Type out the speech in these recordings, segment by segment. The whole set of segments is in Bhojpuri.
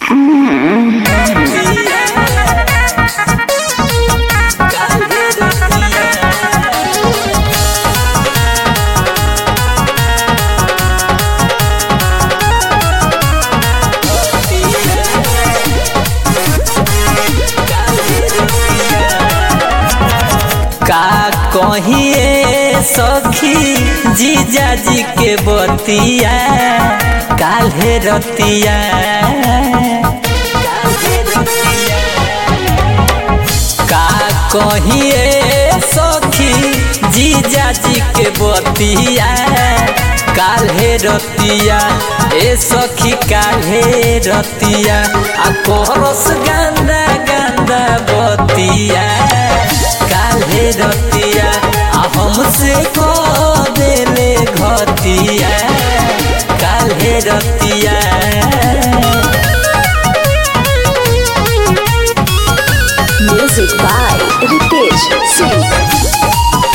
का कहिए सखी जीजा जी के बतिया काल्हे रतिया का कहिए सखी जीजा जी के बतिया काल्हे रतिया ए सखी काल्हे रतिया आ कोरस गंदा गंदा बतिया काल्हे रतिया आ हमसे को देले घतिया काल्हे रतिया Music by Ritesh Singh.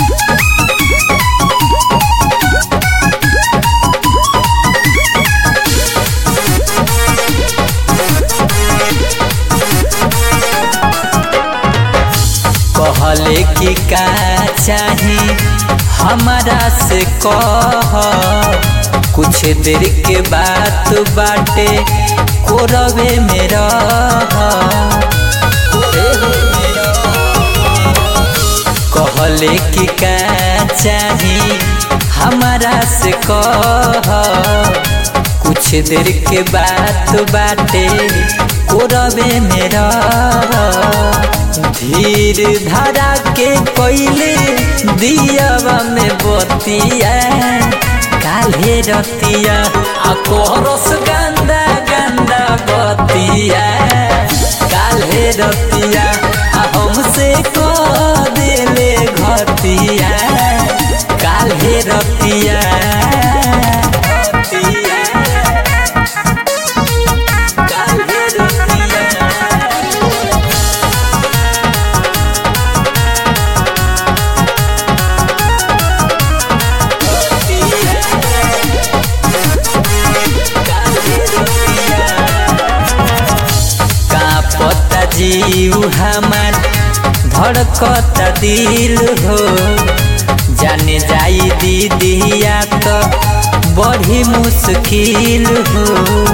कहले कि का चाही हमारा से कह कुछ देर के बात बाटे कोरवे में रह कहले कि का चाही हमारा से कह कुछ देर के बात बाटे कोरवे में रह धीर धरा के कोइले दियावा में बतिया काल्हे रतिया आ कोरस गंदा गंदा बतिया काल्हे रतिया आ हमसे को देले घतिया काल्हे रतिया काल्हे रतिया का पता जीव हमार धड़कता दिल हो जाने जाई दीदिया तो बड़ी मुश्किल हो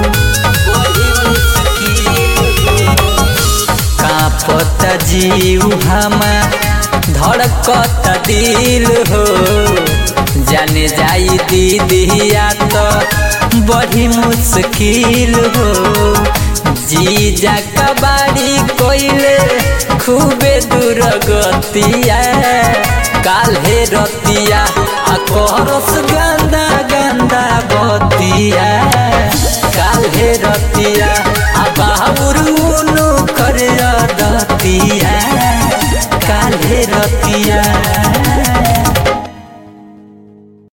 का पता जीव हमार धड़कता दिल हो जाने जाई दीदिया तो बड़ी मुश्किल हो जीजा कबाड़ी कोइले खूबे दूर गतिया काल्हे रतिया आ करस गंदा गंदा बतिया काल्हे रतिया आ बाबुरुनु कर दतिया काल्हे रतिया